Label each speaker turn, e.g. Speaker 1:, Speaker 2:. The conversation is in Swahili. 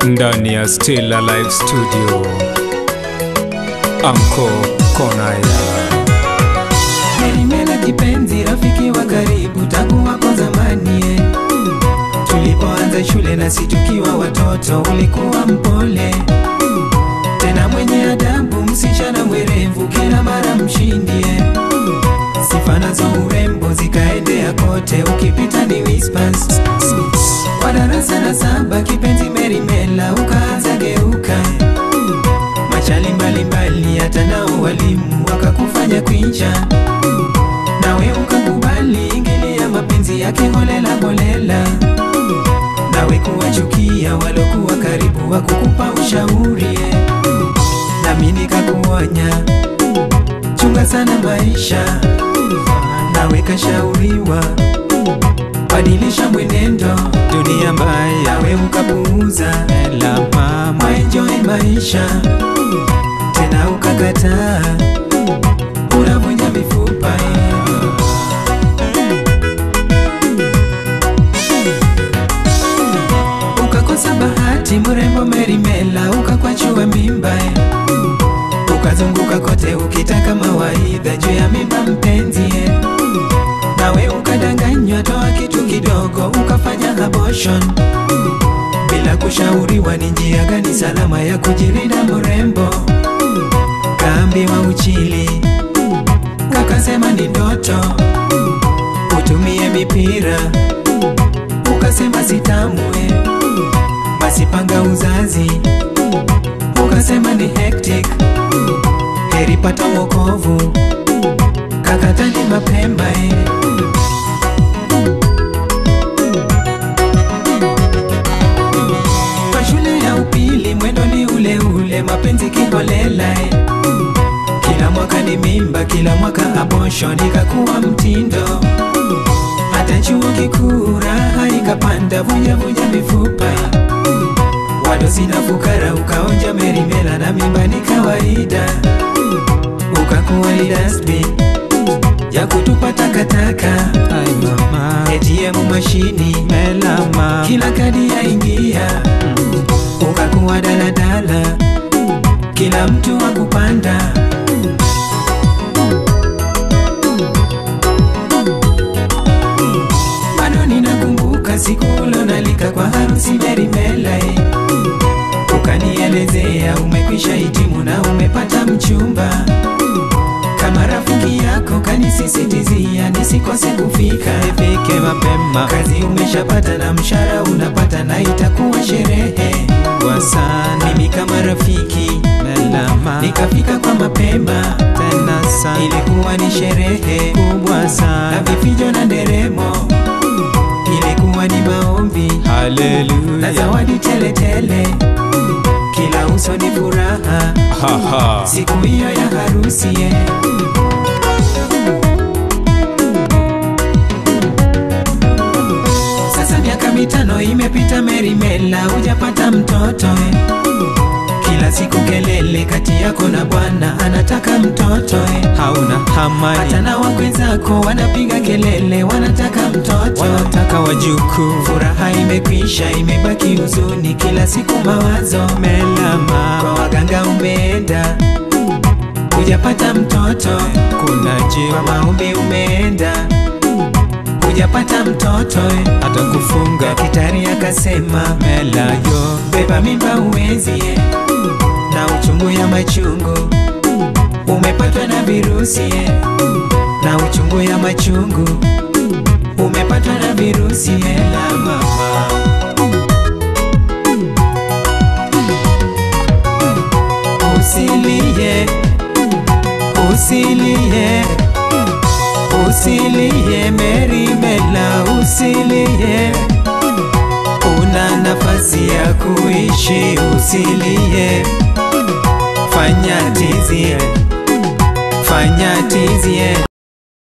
Speaker 1: ndani ya Still Alive Studio, Anko Konaya.
Speaker 2: Merimela kipenzi, rafiki wa karibu tangu wako zamani eh. Tulipoanza shule nasi tukiwa watoto, ulikuwa mpole tena mwenye adabu, msichana mwerevu, kila mara mshindi eh. Sifa nazo urembo zikaendea kote, ukipita ni whispers. Kwa darasa la saba kipenzi Merimela ukaanza geuka machali mbalimbali, hata nao walimu wakakufanya kwincha, nawe ukakubali ingilia mapenzi yake holela holela, nawe kuwachukia walokuwa karibu wakukupa ushauri eh. nami nikakuonya chunga sana maisha, nawe kashauriwa badilisha mwenendo, dunia mbaya, nawe ukapuuza
Speaker 1: Ela mama,
Speaker 2: enjoy maisha tena ukakataa, unavunja mifupa eh. ukakosa bahati, mrembo Merimela ukakwachua mimba eh. ukazunguka kote ukitaka mawaidha juu ya mimba mpenzi eh. nawe ukadanganywa, toa kitu kidogo ukafanya abortion bila kushauriwa ni njia gani salama ya kujilinda mrembo. Kaambiwa uchili, ukasema ni ndoto, utumie mipira, ukasema sitamwe, basi panga uzazi, ukasema ni hectic, heri pata wokovu, kakatani mapema eh. Kwa shule ya upili mwendo ni ule ule, mapenzi kiholela eh. Kila mwaka ni mimba, kila mwaka abortion ikakuwa mtindo. Hata chuo kikuu raha ikapanda, vuja vuja mifupa. Wadosi na fukara ukaonja Merimela na mimba ni kawaida, ukakuwa ni dustbin ya kutupa takataka.
Speaker 1: ai mama,
Speaker 2: ATM mashini
Speaker 1: Ela mama,
Speaker 2: kila kadi yaingia, ukakuwa daladala, kila mtu wa kupanda. Bado ninakumbuka siku ulonalika kwa harusi Merimela, eh. ukanielezea umekwisha hitimu na umepata mchumba. Kama rafiki yako kanisisitizia nisikose kufika
Speaker 1: ifike mapema
Speaker 2: kazi umeshapata na mshahara unapata na itakuwa sherehe
Speaker 1: kwa sana.
Speaker 2: mimi kama rafiki
Speaker 1: Ela mama,
Speaker 2: nikafika kwa mapema
Speaker 1: tena sana
Speaker 2: ilikuwa ni sherehe
Speaker 1: kubwa
Speaker 2: na
Speaker 1: sana.
Speaker 2: vifijo na nderemo ilikuwa ni maombi na
Speaker 1: Haleluya,
Speaker 2: zawadi teletele kila uso ni furaha
Speaker 1: haha,
Speaker 2: siku hiyo ya harusi eh. Sasa miaka mitano imepita, Merimela hujapata mtoto eh. Kila siku kelele kati yako na bwana anataka mtoto eh.
Speaker 1: hauna
Speaker 2: Hata
Speaker 1: hamani,
Speaker 2: na wakwe zako wanapiga kelele wanataka mtoto
Speaker 1: wanataka wajukuu.
Speaker 2: Furaha imekwisha, imebaki huzuni, kila siku mawazo
Speaker 1: Ela mama,
Speaker 2: kwa waganga umeenda, hujapata mtoto.
Speaker 1: kuna
Speaker 2: Kwa
Speaker 1: jiwa
Speaker 2: maombi umeenda, hujapata mtoto.
Speaker 1: hata kufunga
Speaker 2: Daktari akasema
Speaker 1: mela yo
Speaker 2: beba mimba uwezi, eh, na uchungu ya machungu umepatwa na virusi, eh, na uchungu ya machungu umepatwa na virusi. eh, la mama Usilie, usilie, usilie Merimela, usilie, una nafasi ya kuishi, usilie, fanya tizie, fanya tizie